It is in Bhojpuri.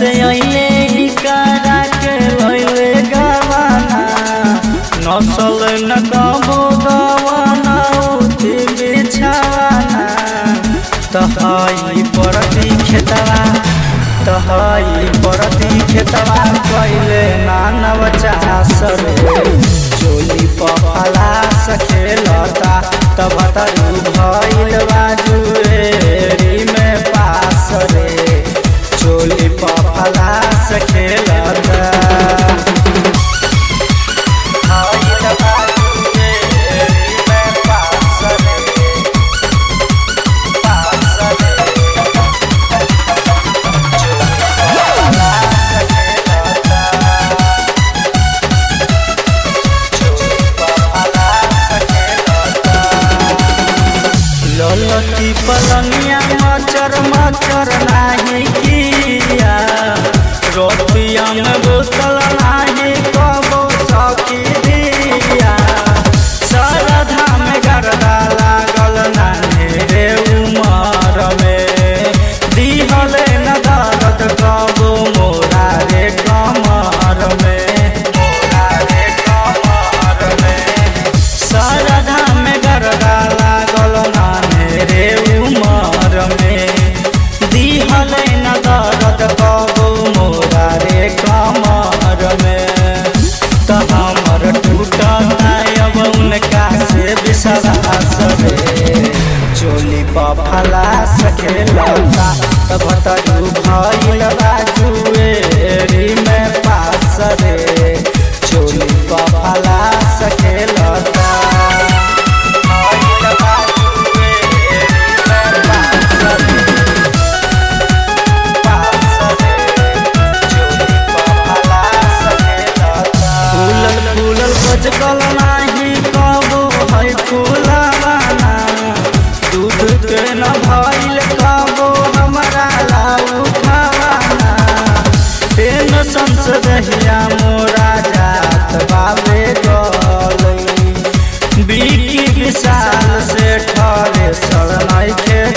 से अइले ही करा के लइले गवाना नसल न कबो गवाना उठी बिछावाना तहाई परती खेतवा तहाई परती खेतवा कइले नानव चास रे चोली पहला सखेलता तब तरू भइल बाजुएरी में पास रे चोली पहला सखेलता भइल बाजुएरी में पास रे पास रे ललती पलनिया मचर मचर नाही किया रोटिया में बोतल नाही कबो सखी दिया सरधा में गरदा लागल नाने रे उमर में दिहले न दर्द कबो मोरा रे कमर में मोरा रे कमर में सरधा में गरदा लागल नाने रे उमर में दिहले न दर्द कबो मोरा रे कमर में त हमर टूटता अब उनका से विश्वास रे चोली पफला सखेलता तब तरू भइल बाजुएरी में पास रे चोली पफला सखेलता भइल बाजुएरी में पास रे फूलल फूलल बजकल नाही कबो है फूलवाना दूध के न भइल कबो हमरा लाउ खावाना टेंशन से रहिया मोरा जात बाबे गलई बीकी विशाल से ठरे सर नइखे